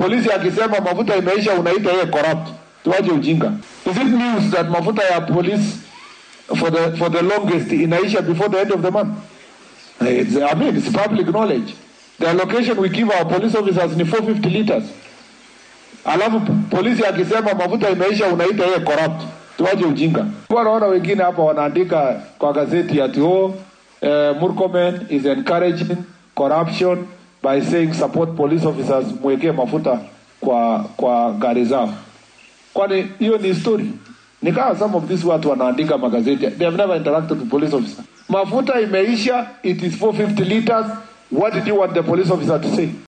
Polisi akisema mafuta imeisha, unaita yeye corrupt. Tuache ujinga. Is it news that mafuta ya police for the for the longest inaisha before the end of the month? It's, I mean, it's public knowledge. The allocation we give our police officers ni 450 liters. Alafu p- polisi akisema mafuta imeisha, unaita yeye corrupt. Tuache ujinga. Kwa naona wengine hapa wanaandika kwa gazeti ati oh, eh, Murkomen is encouraging corruption by saying support police officers mwekee mafuta kwa kwa gari zao. Kwani hiyo ni story? Ni kama some of these watu wanaandika magazeti. They have never interacted with police officer. Mafuta imeisha, it is 450 liters. What did you want the police officer to say?